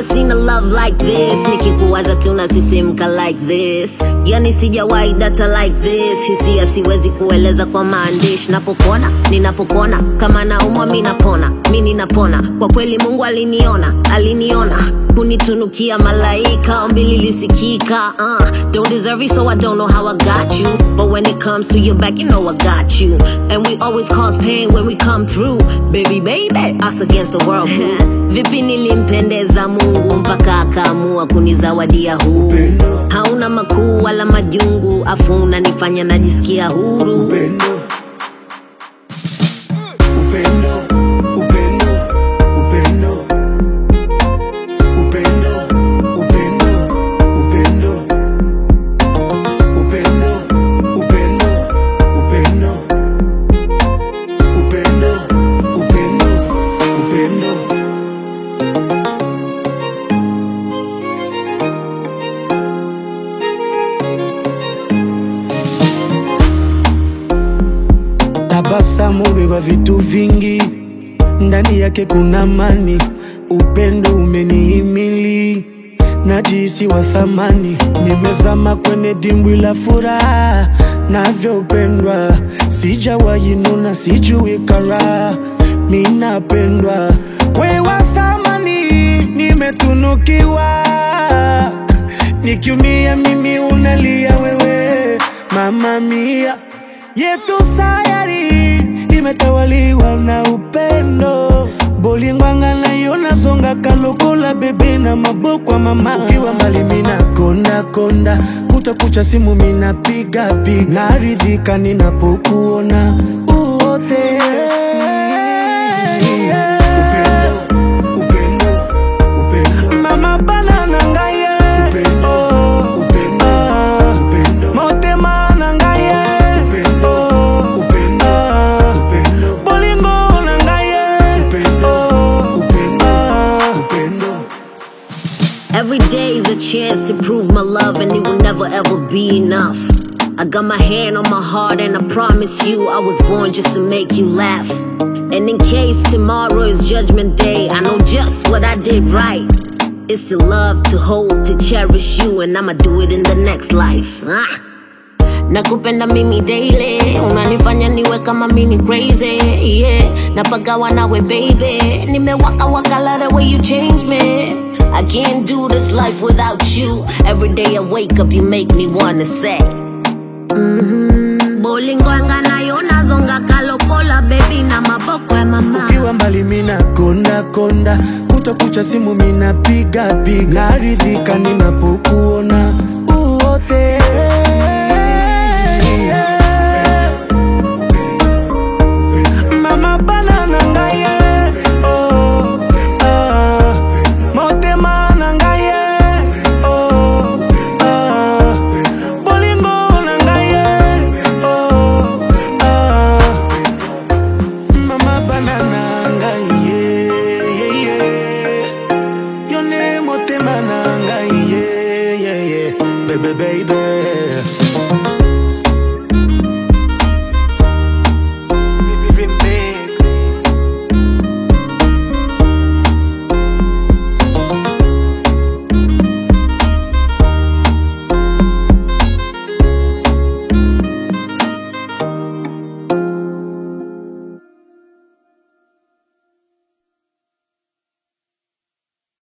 never seen a love like this nikikuwaza tunasisimka like this yani sijawahi data like this hisia siwezi kueleza kwa maandishi napopona ninapopona kama naumwa mi napona mi ninapona kwa kweli mungu aliniona aliniona kunitunukia malaika ombi lilisikika uh, don't deserve it so i don't know how i got you but when it comes to your back you know i got you and we always cause pain when we come through baby baby us against the world boo. vipi nilimpendeza mungu mpaka akaamua kunizawadia huu hauna makuu wala majungu afu unanifanya najisikia huru upendo upendo upendo upendo upendo upendo upendo upendo upendo upendo upendo upendo upendo Tabasamu beba vitu vingi, ndani yake kuna amani, upendo umenihimili, najisi wa thamani, nimezama kwenye dimbwi la furaha, navyopendwa, sijawahi nuna, sijui karaha, minapendwa, we wa thamani, nimetunukiwa, nikiumia mimi unalia wewe, mama mia yetu sayari imetawaliwa na upendo bolingwanga nayo nasonga kalokola bebe na maboko mama ukiwa mbali mina konda konda kutakucha simu mina piga piga naridhika ninapokuona uote upendo upendo upendo mama bana nangaye upendo upendo upendo motema nangaye upendo upendo upendo bolingo nangaye upendo upendo upendo Every day is a chance to prove my love, and it will never ever be enough. I got my hand on my heart, and I promise you, I was born just to make you laugh. And in case tomorrow is judgment day, I know just what I did right. It's to love, to hold, to cherish you, and I'ma do it in the next life. Ah. nakupenda mimi daily unanifanya niwe kama mini crazy yeah napagawa nawe baby nimewaka waka love the way you change me I can't do this life without you every day I wake up you make me wanna say mm-hmm. bolingwanga nayo nazonga kalokola baby na maboko ya mama ukiwa mbali mina konda konda kutakucha simu mina piga piga naridhika ninapokuwa